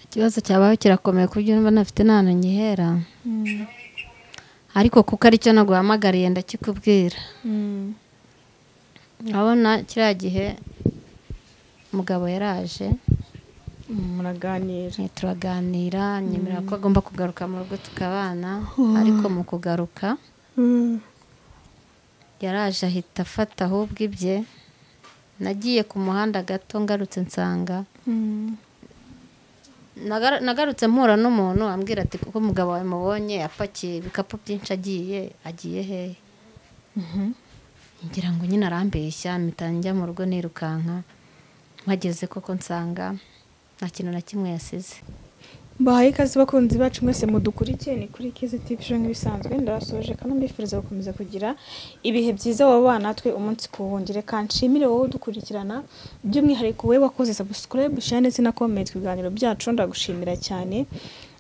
ikibazo cyabaho kirakomeye ku buryo niba ntafite nta hantu ngihera ariko kuko aricyo naguhamagariye ndakikubwira urabona kiriya gihe umugabo yaraje muraganira turaganira nyemerera ko agomba kugaruka mu rugo tukabana ariko mu kugaruka yaraje ahita afata ahubwo ibye nagiye ku muhanda gato ngarutse nsanga Nagar- nagarutse mpura n'umuntu ambwira ati kuko umugabo wawe mubonye apakiye ibikapu byinshi agiye agiye hehe ngira ngo nyine arambeshya mpita njya mu rugo nirukanka mpageze koko nsanga nta kintu na kimwe yasize mbahaye ikaze bakunzi bacu mwese mudukurikiye ni kuri kizi tivi show nk'ibisanzwe ndabasoje kandi mbifuriza gukomeza kugira ibihe byiza wowe bana natwe umunsi ku wundi reka nshimire wowe udukurikirana by'umwihariko wowe wakoze subscribe share ndetse na comment ku biganiro byacu ndagushimira cyane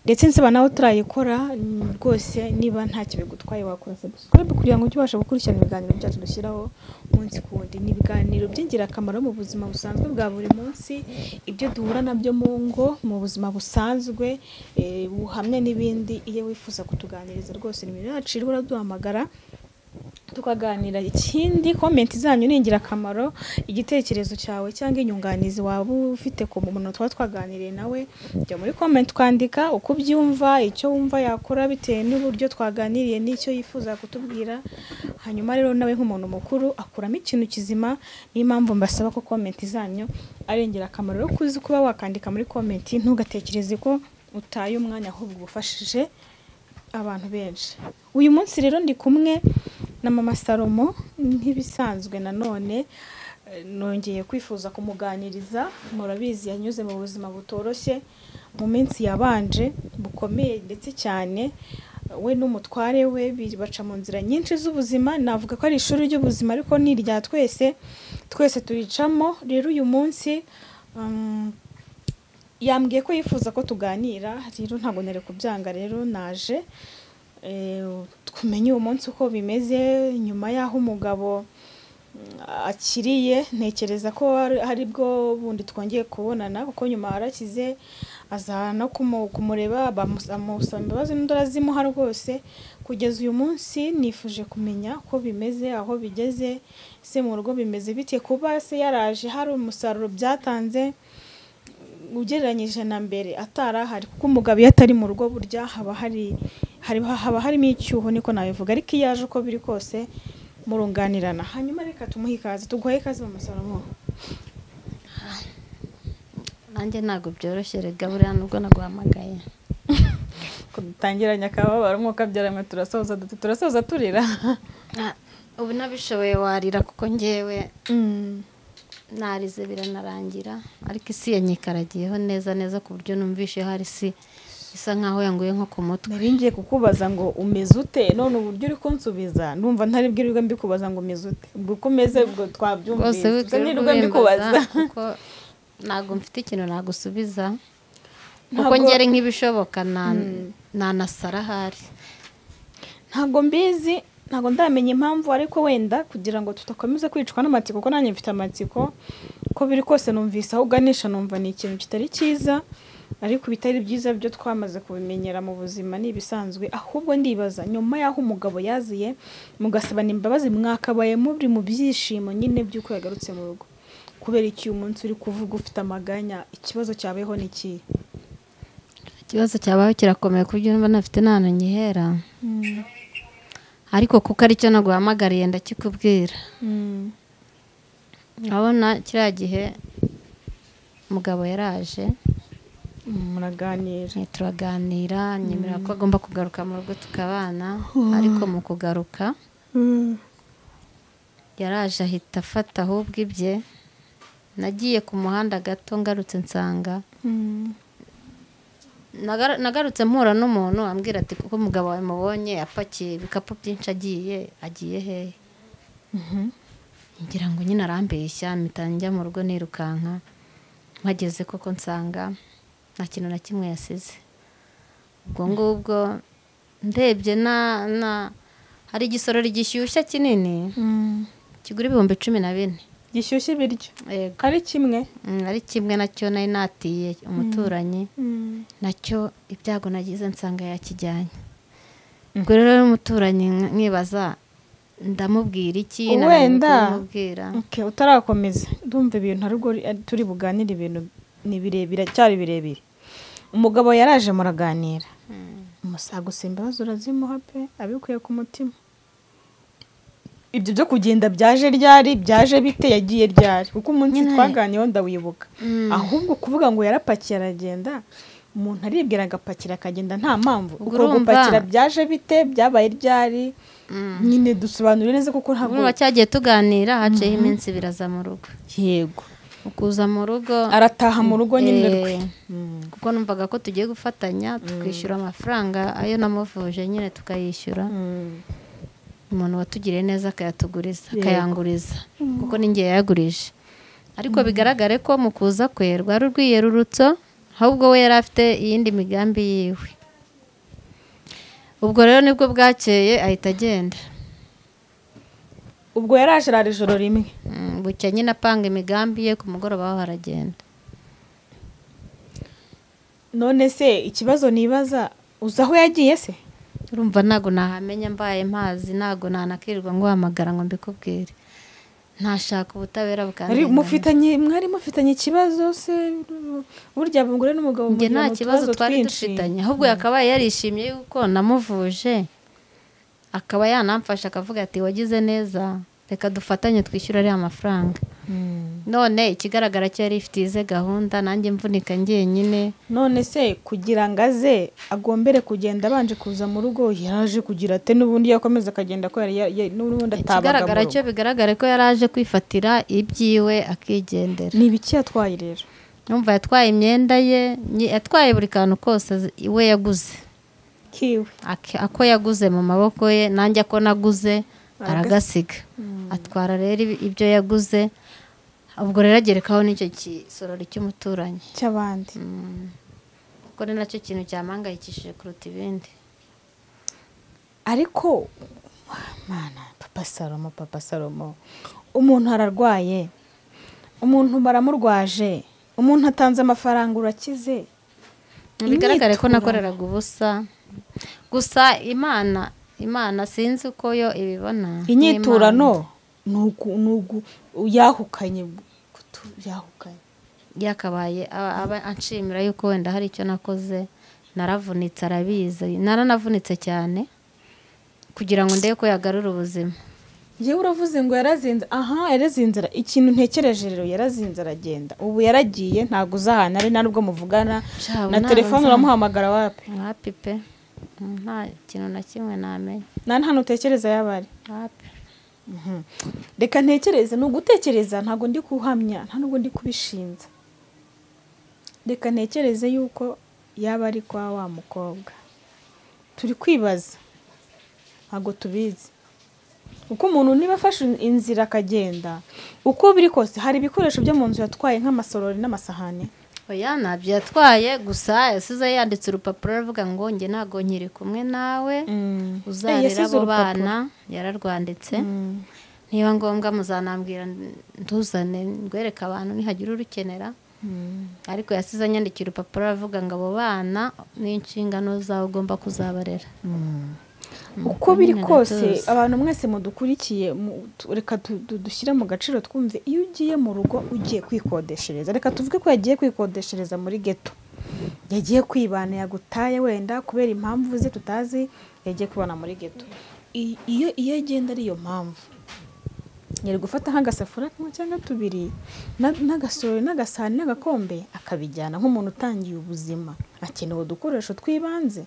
ndetse nsaba nawe utarayikora mm, rwose niba nta bigutwaye wakora subscribe kugira ngo ujye ubasha gukurikirana ibiganiro byacu dushyiraho umunsi ku wundi ni ibiganiro by'ingirakamaro mu buzima busanzwe bwa buri munsi ibyo duhura nabyo mu ngo mu buzima busanzwe eh, buhamye n'ibindi iyo wifuza kutuganiriza rwose nimero yacu iriho uraduhamagara tukaganira ikindi komenti zanyu ni ingirakamaro igitekerezo cyawe cyangwa inyunganizi waba ufite ku muntu twaba twaganiriye nawe jya muri komenti ukandika uko ubyumva icyo wumva yakora bitewe n'uburyo twaganiriye n'icyo yifuza kutubwira hanyuma rero nawe nk'umuntu mukuru akuramo ikintu kizima niyo mpamvu mbasaba ko komenti zanyu ari ingirakamaro rero kuzi kuba wakandika muri komenti ntugatekereze ko utaye umwanya ahubwo ugufashije abantu benshi uyu munsi rero ndi kumwe na mama salomo nk'ibisanzwe nanone eh, nongeye kwifuza kumuganiriza murabizi yanyuze mu buzima butoroshye mu minsi yabanje bukomeye ndetse cyane we n'umutware we bi- baca mu nzira nyinshi z'ubuzima navuga ko ari ishuri ry'ubuzima ariko ni irya twese twese turicamo rero uyu munsi um, yambwiye ko yifuza ko tuganira rero ntabwo nari kubyanga rero naje Eh, tumenye uwo munsi uko bimeze nyuma y'aho umugabo mm, akiriye ntekereza ko ari- ari bwo bundi twongeye kubonana kuko nyuma yarakize aza no kumu- kumureba bamus- amusaba imbabazi n'undi arazimuha rwose kugeza uyu munsi nifuje kumenya ko bimeze aho bigeze se mu rugo bimeze bite kuba se yaraje hari umusaruro byatanze ugereranyije na mbere atari ahari kuko umugabo iyo atari mu rugo burya haba hari hari- haba harimo icyuho niko nabivuga ariko iyo aje uko biri kose murunganirana hanyuma reka tumuhe ikaze tuguhe ikaze mu masalomo nanjye ntabwo byoroshye rega buriya nubwo naguhamagaye dutangiranye akababaro nk'uko abyaramwe turasoza duti turasoza turira Ah, ubu nabishoboye warira kuko ngewe narize biranarangira ariko isi yanyikaragiyeho neza neza ku buryo numvishe hari isi isa nkaho yanguye nko ku mutwe nari ngiye kukubaza ngo umeze ute none uburyo uri kunsubiza numva ntari bwirirwe mbikubaza ngo umeze ute ubwo uko umeze ubwo rwose twabyumvise ubwo nirirwe mbikubaza wibwira kuko ntabwo mfite ikintu nagusubiza kuko Ntabwo- ngere nk'ibishoboka na- nanasara ahari ntabwo mbizi ntabwo ndamenya impamvu ariko wenda kugira ngo tudakomeza kwicwa n'amatsiko kuko nanjye mfite amatsiko uko biri kose numvise aho uganisha numva ni ikintu kitari cyiza ariko ibitari byiza byo twamaze kubimenyera mu buzima ni ibisanzwe ahubwo ndibaza nyuma y'aho umugabo yaziye mugasabana imbabazi mwakabaye muri mu byishimo nyine by'uko yagarutse mu rugo kubera iki uyu munsi uri kuvuga ufite amaganya ikibazo cyabayeho ni ikihe ikibazo cyabaho kirakomeye ku buryo niba ntafite nta hantu ngihera ariko kuko aricyo naguhamagariye ndakikubwira urabona kiriya gihe umugabo yaraje muraganira Eh, turaganira nyemerera ko agomba kugaruka mu rugo tukabana ariko mu kugaruka yaraje ahita afata ahubwo ibye nagiye ku muhanda gato ngarutse nsanga Nagar- nagarutse mpura n'umuntu ambwira ati kuko umugabo wawe mubonye apakiye ibikapu byinshi agiye agiye hehe ngira ngo nyine arambeshya mpita njya mu rugo nirukanka mpageze koko nsanga nta kintu na kimwe yasize ubwo ngubwo ndebye na na hari igisorori gishyushye kinini kigura ibihumbi cumi na bine gishyushye ibiryo yego ari kimwe Mm, ari kimwe nacyo nari natiye umuturanyi Mm. nacyo ibyago nagize nsanga yakijyanye ubwo rero n'umuturanyi mwibaza ndamubwira iki Wenda. kumubwira Okay, utarakomeza ndumva ibintu ari bwo ari- turi buganire ibintu ni birebire cyari birebire umugabo yaraje muraganira umusaga usimba ibibazo urazimuha pe abikuye ku mutima ibyo byo kugenda byaje ryari byaje bite yagiye ryari kuko umunsi Nyine- twaganiyeho ndawibuka Mm. ahubwo kuvuga ngo yarapakiye aragenda umuntu aribwira agapakira akagenda nta mpamvu Ubwo uko urumva- gupakira byaje bite byabaye ryari Mm. nyine dusobanure neza kuko ntabwo urumva cyagiye tuganira haciyeho iminsi biraza mu rugo yego ukuza mu rugo arataha mu rugo nyine Eh, rwe kuko numvaga ko tugiye gufatanya tukishyura amafaranga ayo namuvuje nyine tukayishyura umuntu watugiriye neza akayatuguriza Yego. akayanguriza kuko ninjye yayagurije ariko bigaragare ko mu kuza kwe rwari urwiyerurutso ahubwo we yari afite iyindi migambi yiwe ubwo rero nibwo bwakeye ahita agenda ubwo yari aje arara ijoro rimwe Mm, bucya nyine apanga imigambi ye ku mugoroba ho haragenda none se ikibazo nibaza uzi aho yagiye se urumva ntabwo nahamenya mbaye mpazi ntabwo nanakirirwa nguhamagara ngo mbikubwire ntashaka ubutabera Ari- bwanjye mufitanye mwari mufitanye ikibazo se burya umugore n'umugabo njye mugira nta mu kibazo tubazo twari twinshi. dufitanye ahubwo yakabaye yarishimye yuko namuvuje akaba yanamfasha akavuga ati wagize neza reka dufatanye twishyura ariya mafaranga Mm. none ikigaragara cyo yari ifite ize gahunda nanjye mvunika njyenyine none se kugira ngo aze agombere kugenda abanje kuza mu rugo yaraje kugira ate n'ubundi yakomeza akagenda ko yari ya- ya- n'ubundi atabaga mu ikigaragara cyo rugo bigaragare ko yari aje kwifatira ibyiwe akigendera ni ibiki yatwaye rero Numva yatwaye imyenda ye nyi- yatwaye buri kantu kose azi- we yaguze kiwe Ak- ako yaguze mu maboko ye nanjye ako naguze aragasiga atwara rero ibi- ibyo yaguze ubwo rero agerekaho n'icyo gisorori cy'umuturanyi cy'abandi kuko ni nacyo kintu cyamuhangayikishije kuruta ibindi ariko mana papa salomo papa salomo umuntu ararwaye umuntu baramurwaje umuntu atanze amafaranga urakize bigaragare ko Imyiturano. nakoreraga ubusa gusa imana imana sinzi uko yo ibibona ni inyiturano ni uku- ni ugu- yahukanye kutu- yahukanye yakabaye aba aba anshimira yuko wenda hari icyo nakoze naravunitse arabizi naranavunitse cyane kugira ngo ndebe ko yagarura ubuzima yewe uravuze ngo yarazinze aha yarazinze ara- ikintu ntekereje rero yarazinze aragenda ubu yaragiye ntabwo uzahana ari nta n'ubwo muvugana Sha, ubu na ntabwo telefone nzahana. uramuhamagara wapi hapi pe Mm, nta kintu na kimwe namenya nta n'ahantu utekereza yaba ari hapi Mhm. reka ntekereze ni ugutekereza ntabwo ndi kuhamya nta nubwo ndi kubishinza reka ntekereze yuko yaba ari kwa wa mukobwa turi kwibaza ntabwo tubizi uko umuntu niba afashe inzira akagenda uko biri kose hari ibikoresho byo mu nzu yatwaye nk'amasorori n'amasahani oya ntabyo yatwaye gusa yasize yanditse urupapuro aravuga ngo njye ntabwo nkiri kumwe nawe Mm. Eh, uzarera yasize abo urupapuro. bana yararwanditse Mm. niba ngombwa muzanambwira nduzane ndwereke abantu nihagira urukenera Mm. ariko yasize anyandikira urupapuro aravuga ngo abo bana n'inshingano zawe ugomba kuzabarera uko biri nyine kose ndabyuzi. abantu mwese mudukurikiye mu- tu- reka du- du- dushyire mu gaciro twumve iyo ugiye mu rugo ugiye kwikodeshereza reka tuvuge ko yagiye kwikodeshereza muri geto yagiye kwibana yagutaye wenda kubera impamvu ze tutazi yagiye kwibana muri geto I- iyo iyo agenda ari iyo mpamvu yari gufata nk'agasafuriya kamwe cyangwa tubiri na- n'agasorori n'agasahani n'agakombe akabijyana nk'umuntu utangiye ubuzima akeneye udukoresho tw'ibanze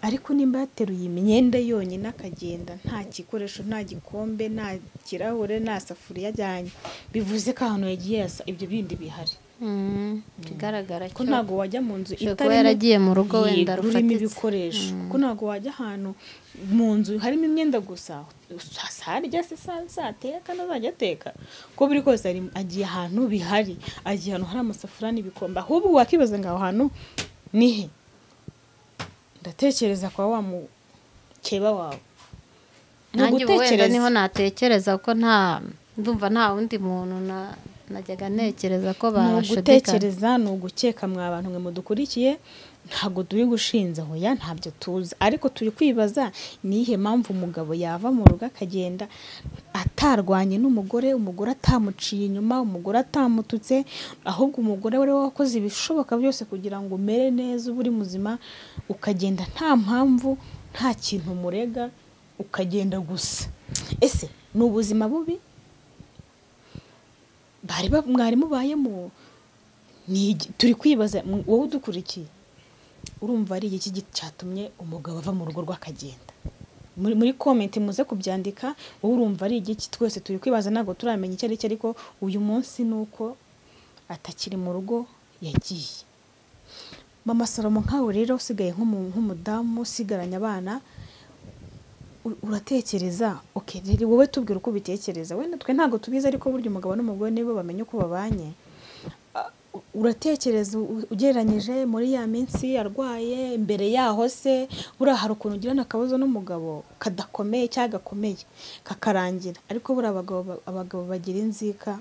ariko nimba yateruye imyenda yonyine akagenda nta gikoresho nta gikombe nta kirahure nta safuriya ajyanye bivuze ko ahantu yagiye hasa ibyo bindi bihari Mm, ikigaragara ko cyo ntabwo wajya mu nzu Ushobora kuba itarimo- yaragiye mu rugo wenda Yego, rurimo rufatitse. ibikoresho ko ntabwo wajya ahantu mu nzu harimo imyenda gusa sa- sarya se sa- sateka ntazajya ateka ko buri kose ari- agiye ahantu bihari agiye ahantu hari amasafuriya n'ibikombe ahubwo wakibaza ngo aho hantu ni he ndatekereza kwa wa mukeba wawe Ni nanjye ubu wenda ugutekereza. niho natekereza ko nta ndumva nta wundi muntu na najyaga ntekereza ko ni babashudikanya ugutekereza ni ugukeka mwa abantu mwe mudukurikiye ntabwo turi gushinja hoya ntabyo tuzi ariko turi kwibaza ni iyihe mpamvu umugabo yava mu rugo akagenda atarwanye n'umugore umugore atamuciye inyuma umugore atamututse ahubwo umugore wari wakoze ibishoboka byose kugira ngo umere neza uba uri muzima ukagenda nta mpamvu nta kintu umurega ukagenda gusa ese ni ubuzima bubi bari ba- mwari mubayemo ni iki- turi kwibaza m- wowe udukurikiye urumva ari iki gi- cyatumye umugabo ava mu rugo rw'akagenda muri muri komenti muze kubyandika wowe urumva ari igiki twese turi kwibaza ntabwo turamenya icyo ari cyo ariko uyu munsi ni uko atakiri mu rugo yagiye mama salomo nkawe rero usigaye nk'umu- nk'umudamu usigaranye abana u- uratekereza okay rero wowe tubwira uko ubitekereza wenda twe ntabwo tubizi ariko burya umugabo n'umugore nibo bamenya uko babanye Ah, u- uratekereza u- ugereranyije muri ya minsi arwaye imbere yaho se buriya hari ukuntu ugirana akabazo n'umugabo kadakomeye cyangwa gakomeye kakarangira ariko buriya abagabo ba- abagabo bagira inzika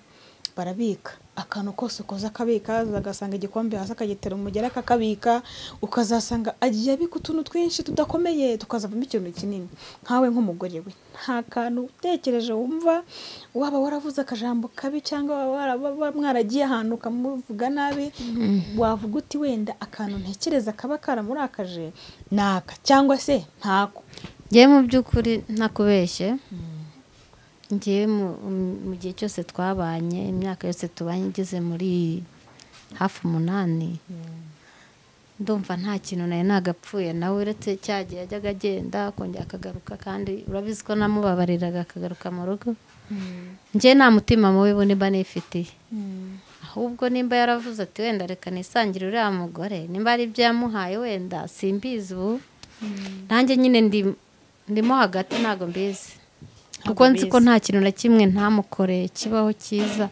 barabika akantu kose ukoze akabika ugasanga igikombe hasi akagitera umugera akakabika ukazasanga agiye abika utuntu twinshi tudakomeye tukazavamo ikintu kinini nkawe nk'umugore we nta kantu utekereje wumva waba waravuze akajambo kabi cyangwa waba wara- waba mwaragiye ahantu ukamuvuga nabi wavuga uti wenda akantu ntekereza kaba karamurakaje naka cyangwa se ntako ngewe mu by'ukuri ntakubeshye ngewe mu- mu gihe cyose twabanye imyaka yose tubanye igeze muri hafi umunani ndumva nta kintu nawe nagapfuye nawe uretse cya gihe yajyaga agenda akongera akagaruka kandi urabizi ko namubabariraga akagaruka mu rugo ngewe nta mutima mubi bo nimba nifitiye ahubwo nimba yaravuze ati wenda reka nisangire uriya mugore nimba ari ibyo yamuhaye wenda simbizi ubu nanjye nyine ndi ndimo hagati ntabwo mbizi kuko nzi ko nta kintu na kimwe ntamukoreye kibaho cyiza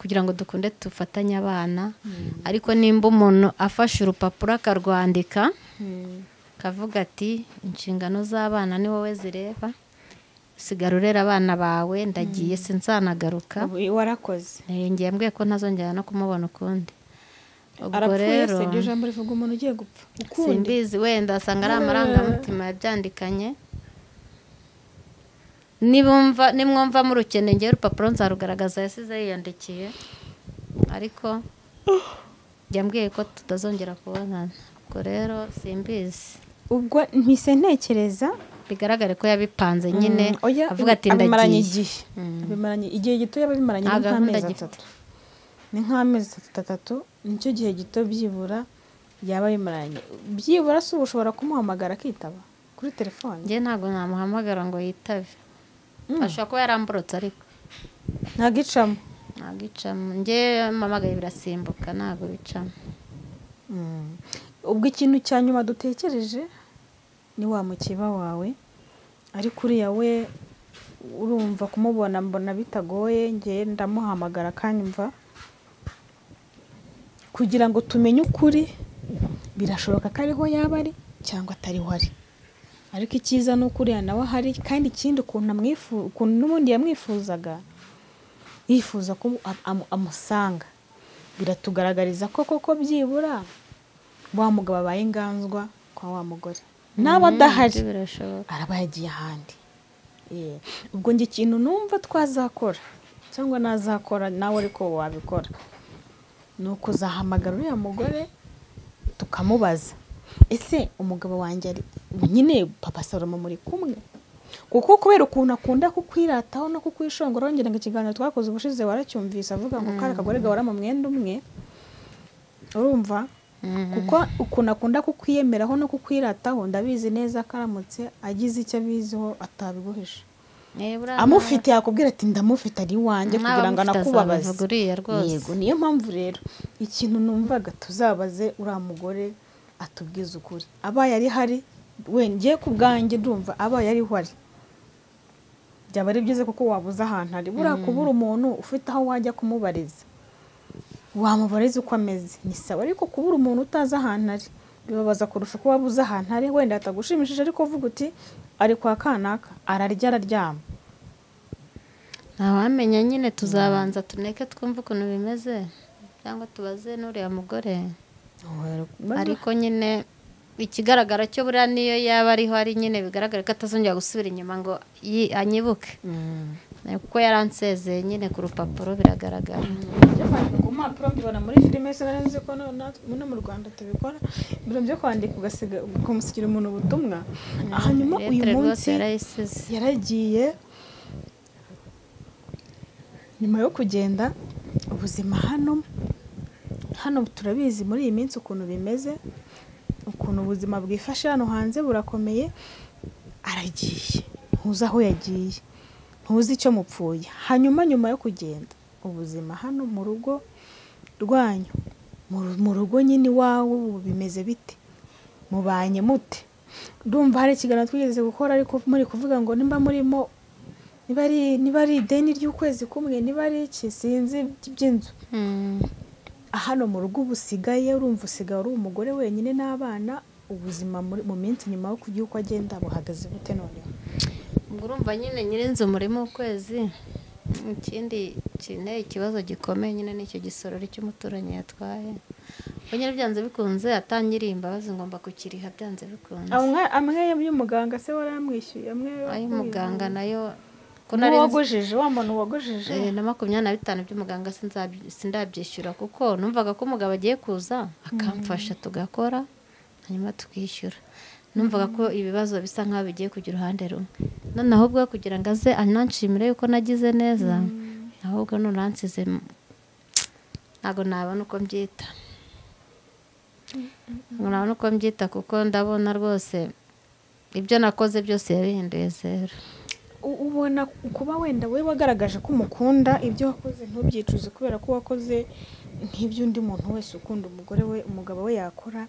kugira ngo dukunde dufatanye abana ariko nimba umuntu afashe urupapuro akarwandika kavuga ati inshingano z'abana ni wowe zireba sigara urera abana bawe ndagiye sinzanagaruka warakoze Eh, ngiye mbwiye ko ntazongera no kumubona ukundi ubwo arapfuye rero se iryo jambo rivuga umuntu ugiye gupfa ukundi simbizi wenda asanga ari amarangamutima yabyandikanye nibumva nimwumva murukeneye ngewe urupapuro nzarugaragaza yasize yiyandikiye ariko yambwiye ko tutazongera kubonana ubwo rero simbizi ubwo mpise ntekereza bigaragare ko yabipanze nyine Mm, oya, avuga ati abimaranye ndagiye igihe Mm. abimaranye igihe gito yaba abimaranye ni Nta gahunda nk'amezi agifite. atatu ni nk'amezi atatu atatu nicyo gihe gito byibura yaba abimaranye byibura se uba ushobora kumuhamagara akitaba kuri telefone njye ntabwo namuhamagara ngo yitabe ashobora kuba yaramburutse ariko ntagicamo ntabwo icamo njye mpamagaye birasimbuka ntabwo bicamo Mm. ubwo ikintu cya nyuma dutekereje ni wa mukeba wawe ariko uriya we urumva kumubona mbona bitagoye ngewe ndamuhamagara akanyumva kugira ngo tumenye ukuri birashoboka ko ariho yaba ari cyangwa atariho ari ariko icyiza ni uko uriya nawe ahari kandi ikindi ukuntu amwifu ukuntu n'ubundi yamwifuzaga yifuza ko am- am- amusanga biratugaragariza ko koko byibura wa mugabo abaye inganzwa kwa wa mugore naba adahari Ibyo birashoboka araba yagiye ahandi Eh, ubwo njye ikintu numva twazakora cyangwa nazakora nawe ariko wabikora ni ukuzahamagara uriya mugore tukamubaza ese umugabo wanjye ari nyine papa salomo muri kumwe kuko kubera ukuntu akunda kukwirataho no kukwishongora wongera ngo ikiganiro twakoze ubushize waracyumvise avuga ngo kari akagore gahora mu mwenda umwe urumva kuko ukuntu akunda kukwiyemeraho no kukwirataho ndabizi neza ko aramutse agize icyo abiziho atabiguhisha amufite yakubwira ati ndamufite ari iwanjye kugira ngo anakubabaze uriya rwose yego niyo mpamvu rero ikintu numvaga tuzabaze uriya mugore atubwize ukuri abaye ari hari wengeye ku bwanjye ndumva abaye ariho ari byaba ari byiza kuko wabuze ahantu ari buriya kubura umuntu ufite aho wajya kumubariza wamubariza uko ameze ni sawa ariko kubura umuntu utazi ahantu ari bibabaza kurusha uko wabuze ahantu ari wenda hatagushimishije ariko uvuga uti ari kwa kanaka ararya araryama ntawamenya nyine tuzabanza tuneke twumve ukuntu bimeze cyangwa tubaze n'uriya mugore ariko nyine ikigaragara cyo buriya niyo yaba ariho ari nyine bigaragara ko atazongera gusubira inyuma ngo yi- anyibuke kuko yaransezeye nyine ku rupapuro biragaragara byo kwandika ku mpapuro mbibona muri filime se nari nzi ko na- na- no mu rwanda tubikora ibintu byo kwandika ugasiga ukamusigira umuntu ubutumwa hanyuma uyu Lettre rwose munsi yarayisize yaragiye nyuma yo kugenda ubuzima hano hano turabizi muri iyi minsi ukuntu bimeze ukuntu ubuzima bwifashe hano hanze burakomeye aragiye ntuzi aho yagiye ntuzi icyo mupfuye hanyuma nyuma yo kugenda ubuzima hano mu rugo rwanyu mu ru- mu rugo nyine iwawe ubu bimeze bite mubanye mute ndumva hari ikiganiro twigeze gukora ariko muri kuvuga ngo nimba murimo niba ari niba ari ideni ry'ukwezi kumwe niba ari iki sinzi by'inzu Mm. hano mu rugo uba usigaye urumva usigaye uri umugore wenyine n'abana ubuzima muri- mu minsi nyuma yo kugira uko agenda buhagaze bute noneho ubwo urumva nyine nyirinzu murimo ukwezi ikindi kine ikibazo gikomeye nyine nicyo gisorori cy'umuturanyi yatwaye ubwo nyine byanze bikunze atangiriye imbabazi ngomba kukiriha byanze bikunze amwe amwe y'umuganga se waramwishyuye amwe ay'umuganga nayo ko nari nzi- n'uwagujije wa muntu wagujije Eh, na makumyabiri na bitanu by'umuganga sinzaby- sindabyishyura kuko numvaga ko umugabo agiye kuza akamfasha tugakora hanyuma tukishyura numvaga ko ibibazo bisa nk'aho bigiye kujya uruhande rumwe noneho ubwo kugira ngo aze ananshimire yuko nagize neza ahubwo nunansize m- ntabwo nabona uko mbyita ntabwo nabona uko mbyita kuko ndabona rwose ibyo nakoze byose yabihinduye zero U- ubona kuba wenda we wagaragaje ko umukunda ibyo wakoze ntubyicuze kubera ko wakoze nk'ibyo undi muntu wese ukunda umugore we umugabo we yakora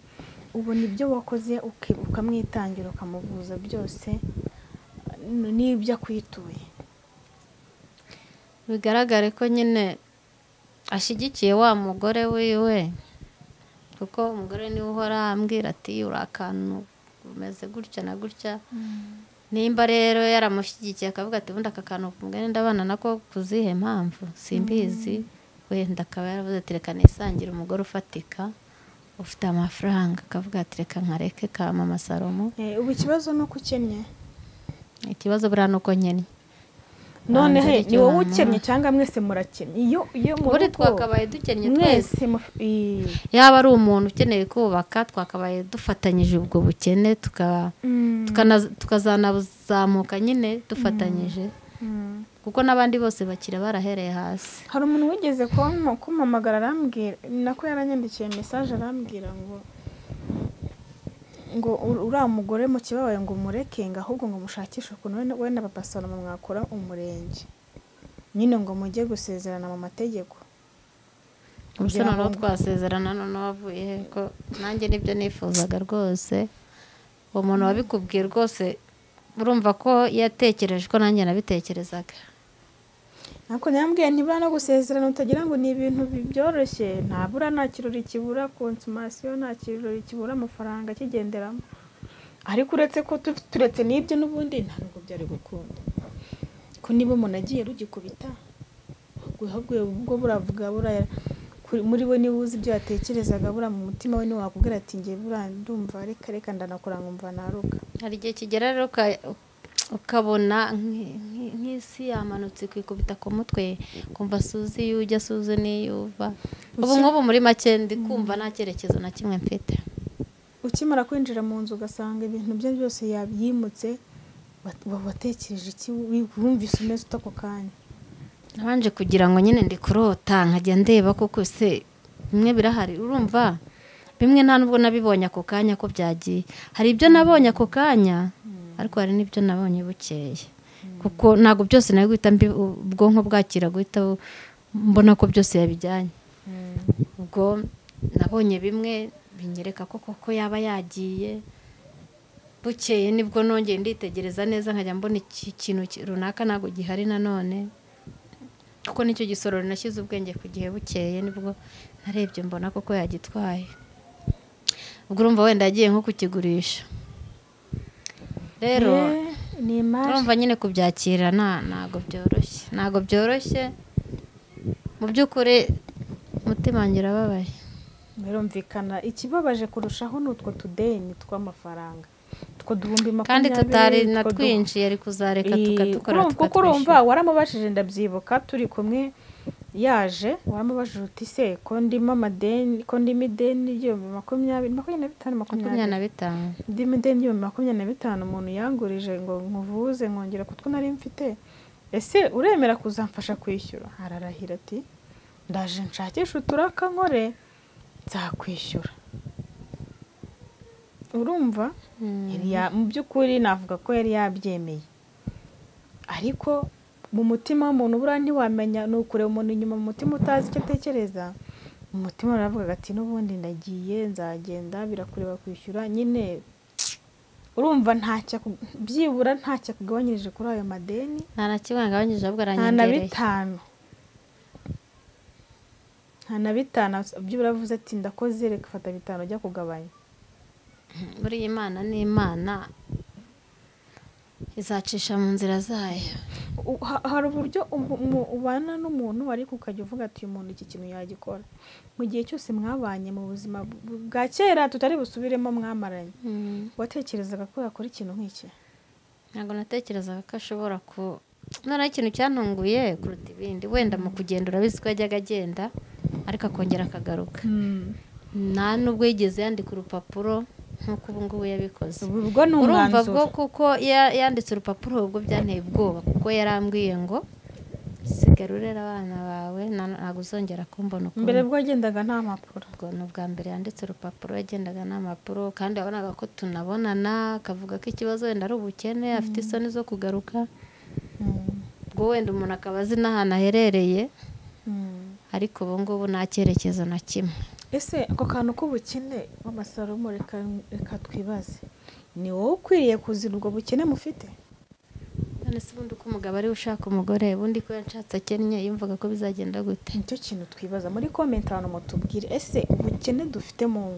ubona ibyo wakoze uki- ukamwitangira ukamuvuza byose n- n'ibyo akwituye bigaragare ko nyine ashyigikiye wa mugore wiwe kuko umugore niwe uhora ambwira ati uri akantu umeze gutya na gutya nimba rero yaramushyigikiye akavuga ati ubundi aka kantu kumugani ndabana nako ku zihe mpamvu simbizi wenda akaba yaravuze ati reka nisangire umugore ufatika ufite amafaranga akavuga ati reka nkareke ka mama salomo Eh, ubu ikibazo ni uko ukennye ikibazo buriya ni uko nkennye noneho hari icyo ni wowe wamuha. ukennye cyangwa mwese murakennye iyo iyo mu ubundi rugo, twakabaye dukennye twese mwese muf- i- yaba ari umuntu ukeneye kubaka twakabaye dufatanyije ubwo bukene tuka- Mm. tukana- tukazanazamuka nyine dufatanyije Mm. kuko n'abandi bose bakira barahereye hasi hari umuntu wigeze kuma- kumpamagara arambwira nako yaranyandikiye mesaje arambwira ngo ngo ur- uriya mugore mu kibabaye ngo umureke ngo ahubwo ngo mushakishe ukuntu we na- we na papa salomo mwakora umurenge nyine ngo mujye gusezerana mu mategeko gusa Kugira ngo- noneho twasezerana noneho wavuye he ko nanjye nibyo nifuzaga rwose uwo muntu wabikubwiye rwose urumva ko yatekereje ko nanjye nabitekerezaga ntabwo nyambwiye ntibura no gusezerana utagira ngo ni ibintu bi- byoroshye ntabura nta kirori kibura konsumasiyo nta kirori kibura amafaranga akigenderamo ariko uretse ko tu- turetse n'ibyo n'ubundi ntabwo byari gukunda ko niba umuntu agiye rugikubita ahubwo- ahubwo ubwo buravuga buraya kuri- muri we niba uzi ibyo yatekerezaga buriya mu mutima we ntiwakubwira ati njye buriya ndumva reka reka ndanakora nkumva naruka hari igihe kigera rero uka- ukabona nk- nk- nk'isi yamanutse ikikubita ku mutwe kumva suzi iyo ujya suzi n'iyuva ubu Uki- nk'ubu muri make ndi kumva nta cyerekezo na kimwe mfite ukimara kwinjira mu nzu ugasanga ibintu bye byose yabyimutse wat- wa- watekereje iki wi- wumvise umeze uta ako kanya nabanje kugira ngo nyine ndi kurota nkajya ndeba koko se bimwe birahari urumva bimwe nta nubwo nabibonye ako kanya ko byagiye hari ibyo nabonye ako kanya ariko hari n'ibyo nabonye bukeye kuko ntabwo byose nawe guhita mbi- ubwonko bwakira guhita bu- mbona ko byose yabijyanye ubwo nabonye bimwe binyereka ko koko yaba yagiye bukeye nibwo nongeye nditegereza neza nkajya mbona iki kintu ki- runaka ntabwo gihari nanone kuko nicyo gisorori nashyize ubwenge ku gihe bukeye nibwo narebye mbona koko yagitwaye ubwo urumva wenda yagiye nko kukigurisha rero Eh. ni imari urumva nyine kubyakira nta ntabwo byoroshye ntabwo byoroshye mu by'ukuri umutima wanjye urababaye birumvikana ikibabaje kurushaho ni utwo tudeni tw'amafaranga utwo duhumbi kandi makumyabiri tutari na utwo du- twinshi ari kuzareka Iyi- tukadukora urumva- kuko urumva tukatwishyura waramubajije ndabyibuka turi kumwe yaje waramubajije uti se ko ndimo amadeni ko ndimo ideni ry'ibihumbi makumyabiri makumyabiri na bitanu makumyabiri makumyabiri na bitanu ndimo ideni ry'ibihumbi makumyabiri na bitanu umuntu yangurije ngo nkuvuze nkongera kutwo nari mfite ese uremera kuzamfasha kwishyura ararahira ati ndaje nshakishe uturaka nkore nzakwishyura urumva Mm. Yari ya- mu by'ukuri navuga ko yari yabyemeye ariko mu mutima w'umuntu buriya ntiwamenya ni ukureba umuntu inyuma mu mutima utazi icyo atekereza mu mutima aravuga ati n'ubundi ndagiye nzagenda birakureba kwishyura nyine urumva ntacyo aku- byibura ntacyo akugabanyirije kuri ayo madeni nta na kimwe ngabanyije ahubwo nta na aranyengereye bitanu nta na bitanu byibura avuze ati ndakoze reka fata bitanu ujya kugabanya buriya imana ni imana izacisha mu nzira zayo U- ha- hari uburyo ubu- mu- ubana n'umuntu ariko ukajya uvuga ati uyu muntu iki kintu yagikora mu gihe cyose mwabanye mu buzima bu- bwa kera tutari busubiremo mwamaranye watekerezaga ko yakora ikintu nk'iki ntabwo natekerezaga ko ashobora ku noneho ikintu cyantunguye kuruta ibindi wenda mu kugenda urabizi ko yajyaga agenda ariko akongera akagaruka nta n'ubwo yigeze yandika urupapuro nk'uko ubu ngubu yabikoze Ubu ubwo ni urumva umwanzuro bwo kuko ya- yanditse urupapuro ubwo byanteye ubwoba kuko yarambwiye ngo sigara urera abana bawe na- ntabwo uzongera kumbona ukundi." mbere bwo yagendaga nta mpapuro ubwo ni ubwa mbere yanditse urupapuro yagendaga n'amapuro kandi wabonaga ko tunabonana akavuga ko ikibazo wenda ari ubukene afite isoni zo kugaruka ubwo wenda umuntu akaba azi n'ahantu aherereye ariko ubu ngubu nta cyerekezo na kimwe ese ako kantu k'ubukene bw'amasalomo reka reka twibaze ni wowe ukwiriye kuzira ubwo bukene mufite none se ubundi uko umugabo ari we ushaka umugore ubundi ko yashatse akennye yumvaga ko bizagenda gute nicyo kintu twibaza muri komenti abantu mutubwire ese ubukene dufite mu ngo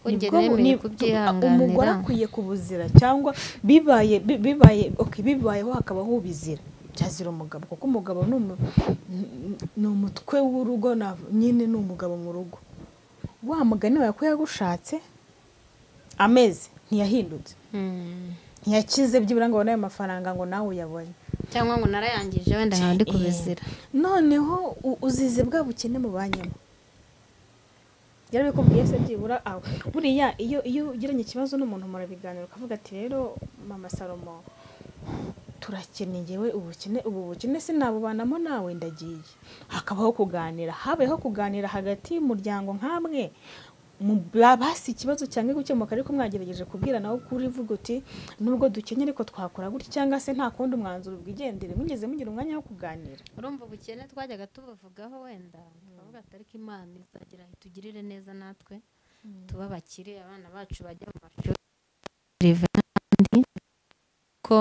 ugera Nibwo mu- yemeye ni- umugore kubyihanganira akwiye kubuzira cyangwa bibaye bi- bibaye okay, bibayeho hakaba hubizira byazira umugabo kuko umugabo ni umu- n- ni umutwe w'urugo nav- nyine ni umugabo mu rugo wa mugani wawe ko yagushatse amezi ntiyahindutse Mm. ntiyakize byibura ngo abone ayo mafaranga ngo nawe uyabonye cyangwa ngo narayangije wenda nkaba ndi kubizira noneho u- uzize bwa bukene mubanyemo yarabikubwiye se byibura aho buriya iyo iyo ugiranye ikibazo n'umuntu murabiganira ukavuga ati rero mama salomo turakene ngewe ubukene ubu bukene sinabubanamo nawe ndagiye hakabaho kuganira habayeho kuganira hagati y'umuryango nk'amwe mu basi ikibazo cyangwa gukemuka ariko mwagerageje kubwirana aho kuri uvuga uti nubwo dukenye ariko twakora gutya cyangwa se nta kundi umwanzuro bwigendere mwigeze mugira umwanya wo kuganira urumva ubukene twajyaga tubavugaho wenda tukavuga ati ariko imana izagira itugirire neza natwe tuba abakire abana bacu bajya mu mashuri rive n'ahandi ko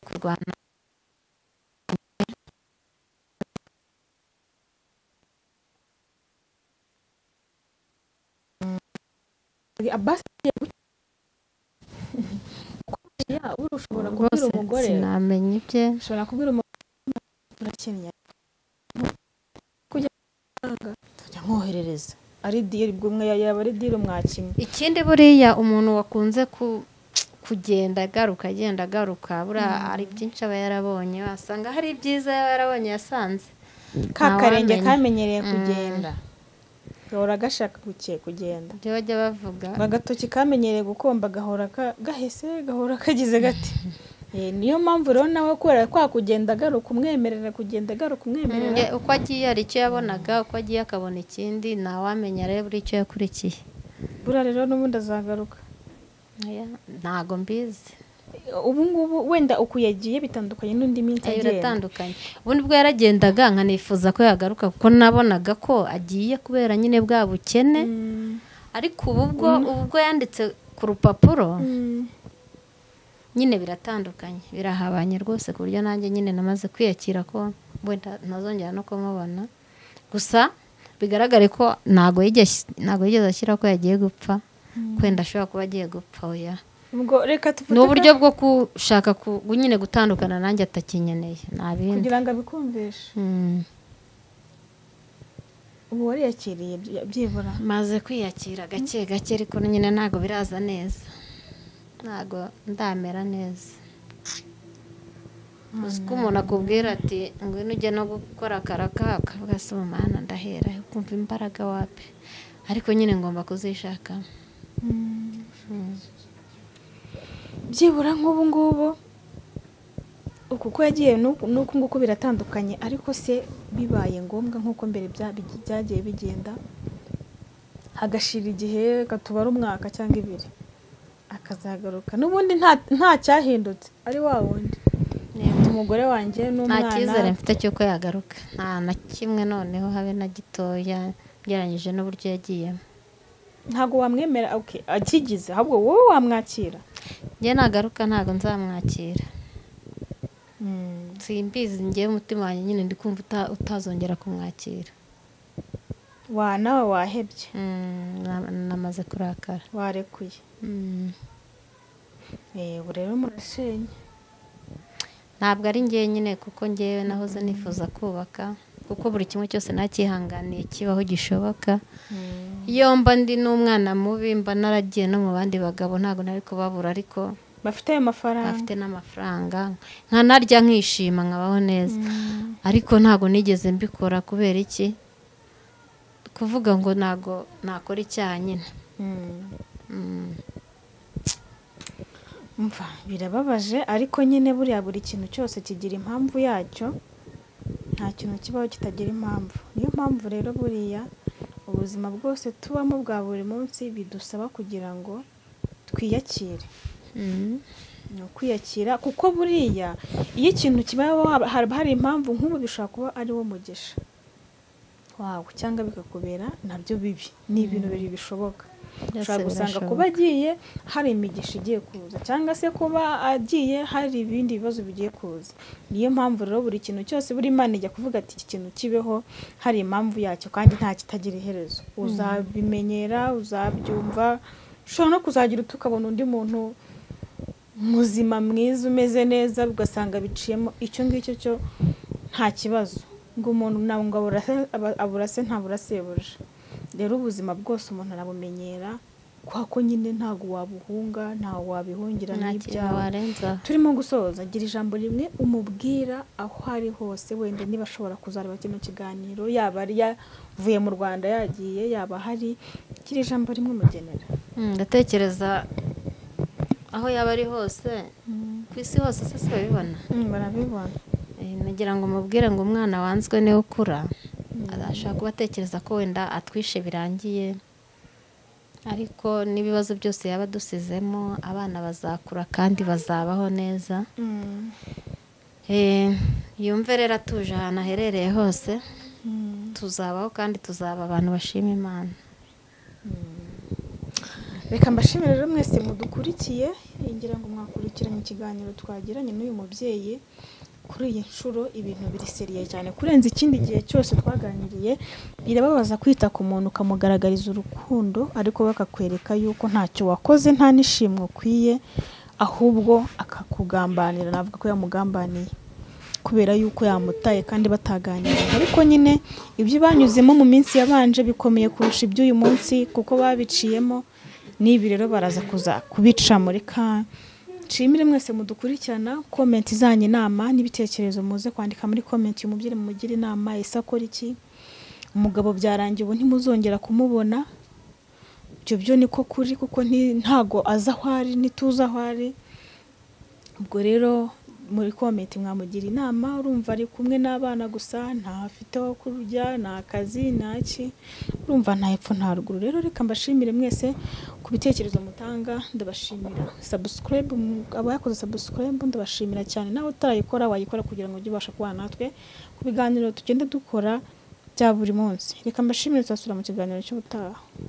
kurwana abasi ya uri ushobora kubwira rwose umugore sinamenye ibye ushobora kubwira umugore turakennye kujya amafaranga tujya nkoherereza ari diri bwo umwe yaba ari diri mwakimwe ikindi buriya umuntu wakunze ku kugenda agaruka agenda agaruka buriya hari byinshi aba yarabonye wasanga hari ibyiza yaba yarabonye yasanze ka karenge Ntawamenya. kamenyereye Mm. kugenda gahora gashaka guke kugenda ibyo bajya bavuga agatoki kamenyereye gukomba gahora ka- gahese gahora kagize gati Eh, niyo mpamvu rero nawe kubera kwa kugenda agaruka umwemerera kugenda agaruka umwemerera Ye- uko agiye hari icyo yabonaga uko agiye akabona ikindi ntawamenya rero buri icyo yakurikiye buriya rero n'ubundi azagaruka Oya, ntago mbizi ubu ngubu wenda uku yagiye bitandukanye n'undi minsi Eh, agenda biratandukanye ubundi bwo yaragendaga nkanifuza ko yagaruka kuko nabonaga ko agiye kubera nyine bwa bukene Mm, ariko ubu bwo ubu bwo yanditse ku rupapuro mm. nyine biratandukanye birahabanye rwose ku buryo nanjye nyine namaze kwiyakira ko wenda ntazongera no kumubona gusa bigaragare ko ntabwo yigeze ashyira ko yagiye gupfa kwenda ashobora kuba agiye gupfa oya ubwo reka ni tufate uburyo bwo gushaka ku- gu- nyine gutandukana nanjye atakinyeneye nta bindi kugira ngo abikumvishe Mm. ubu wariyakiriye byi- byibura maze kwiyakira gake gake ariko nyine ntabwo biraza neza ntabwo ndamera neza uzi ko umuntu akubwira ati ngwino ujye no gukora akaraka akavuga se umumana ndahera ukumva imbaraga wapi ariko nyine ngomba kuzishaka byibura nk'ubu ngubu uku uko yagiye n'uku n'uku nguku biratandukanye ariko se bibaye ngombwa nk'uko mbere bya- bigi- byagiye bigenda hagashira igihe gatubara umwaka cyangwa ibiri akazagaruka n'ubundi nta- nta cyahindutse ari wa wundi umugore wanjye nta cyizere n'umwana mfite cy'uko yagaruka nta na kimwe noneho habe na gitoya ugereranyije n'uburyo yagiyemo ntabwo wamwemera okay, akigize ahubwo wowe wamwakira njye nagaruka ntabwo nzamwakira simbizi njyewe umutima wanjye nyine ndi kumva uta- utazongera kumwakira wa nawe wahebye Mm, na- namaze kurakara warekuye Mm. Eh, ubu rero murasenya ntabwo ari njyewe nyine kuko njyewe nahoze nifuza kubaka kuko buri kimwe cyose nacyihanganiye kibaho gishoboka iyo mba ndi n'umwana mubi mba naragiye no mu bandi bagabo ntabwo nari kubabura ariko bafite ayo mafaranga bafite n'amafaranga nkanarya nkishima nkabaho neza ariko ntabwo nigeze mbikora kubera iki kuvuga ngo ntabwo nakora icyaha nyine Mm. Mm. Umva, birababaje ariko nyine buriya buri kintu cyose kigira impamvu yacyo nta kintu kibaho kitagira impamvu niyo mpamvu rero buriya ubuzima bwose tubamo bwa buri munsi bidusaba kugira ngo twiyakire Mm. ni ukwiyakira kuko buriya iyo ikintu kibayeho haba haba hari impamvu nk'ubu bishobora kuba ari wo mugisha wawe cyangwa bikakubera nabyo bibi ni ibintu bibiri bishoboka Byose ushobora gusanga birashoboka. kuba agiye hari imigisha igiye kuza cyangwa se kuba agiye hari ibindi bibazo bigiye kuza niyo mpamvu rero buri kintu cyose buri imana ijya kuvuga ati iki kintu kibeho hari impamvu yacyo kandi nta kitagira iherezo uzabimenyera uzabyumva ushobora no kuzagira uti ukabona undi muntu muzima mwiza umeze neza ugasanga biciyemo icyo ngicyo cyo nta kibazo ngo umuntu ntabwo ngo aburase- aba- aburase ntabura sebuje rero ubuzima bwose umuntu arabumenyera kwa ko nyine ntabwo wabuhunga ntawe wabihungira nta kintu n'ibyawe warenza turimo gusoza gira ijambo rimwe umubwira aho ari hose wenda niba ashobora kuzareba kino kiganiro yaba ari yavuye mu rwanda yagiye yaba hari gira ijambo rimwe umugenera Mm, ndatekereza aho yaba ari hose ku isi hose se si babibona Mm, barabibona Eh, nagira ngo mubwire ngo umwana wanzwe niwe ukura ashobora kuba atekereza ko wenda atwishe birangiye ariko n'ibibazo byose yaba adusizemo abana bazakura kandi bazabaho neza Mm. Eh, yumve rero atuje ahantu aherereye hose Mm. tuzabaho kandi tuzaba abantu bashima imana reka mbashimire rero mwese mudukurikiye ngira ngo mwakurikiranye ikiganiro twagiranye n'uyu mubyeyi kuri iyi nshuro ibintu biriseriye cyane kurenza ikindi gihe cyose twaganiriye birababaza kwita ku muntu ukamugaragariza urukundo ariko bakakwereka yuko ntacyo wakoze nta n'ishimwe ukwiye ahubwo akakugambanira navuga ko yamugambaniye kubera yuko yamutaye kandi bataganiraga ariko nyine ibyo banyuzemo mu minsi yabanje bikomeye kurusha iby'uyu munsi kuko babiciyemo n'ibi rero baraza kuza kubica muri ka nshimire mwese mudukurikirana komenti zanyu inama n'ibitekerezo muze kwandika muri komenti uyu mubyeyi mumugire inama ese akora iki umugabo byarangiye ubu ntimuzongera kumubona ibyo byo niko kuri kuko nti- ntago aza aho ari ntituzi aho ari ubwo rero muri komenti mwamugira inama urumva ari kumwe n'abana gusa ntafite aho kurya nta kazi nta ki urumva nta hepfo nta ruguru rero reka mbashimire mwese ku bitekerezo mutanga ndabashimira subscribe mu- abayakoze subscribe ndabashimira cyane nawe utarayikora wayikora kugira ngo ujye ubasha kubana natwe ku biganiro tugenda dukora bya buri munsi reka mbashimire tuzasubira mu kiganiro cy'ubutaha